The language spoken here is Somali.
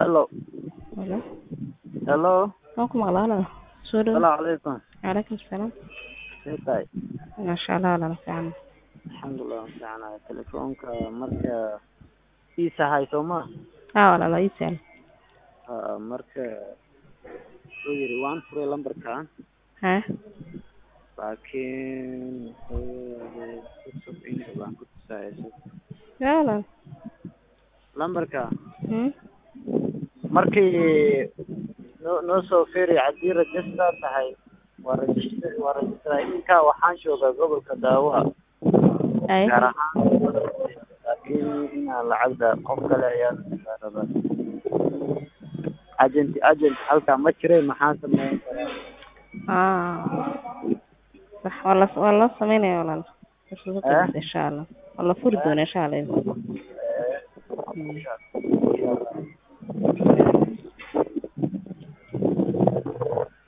Hello. Hello. Hello. Waan ku maqlaa walaal. Soo dhaw. Salaamu calaykum. Calaykum salaam. See tahay? Masha Allah walaal fiican. Alxamdulilah waan fiicanahay. Telefoonka marka iisa hayso ma? Haa walaal waa ii sahlan. Haa marka wuxuu yiri waan furay lambarkan Haa. laakiin wuxuu yiri cusub inay baan ku tusayso. Yaa walaal. Lambarka Hmm. markii noo noo soo fiiri haddii register tahay waa register waa register inka waxaan joogaa gobolka Daawa Ay. gaar ahaan laakiin inaan lacagda qof kale ayaa rabaa agent agent halkaa ma jiray maxaan sameyn karaa Ah. Sax waa la waa la sameynaya walaal. Eh? Insha Allah. Waa la furi doonaa insha Allah. Eh, Hmm.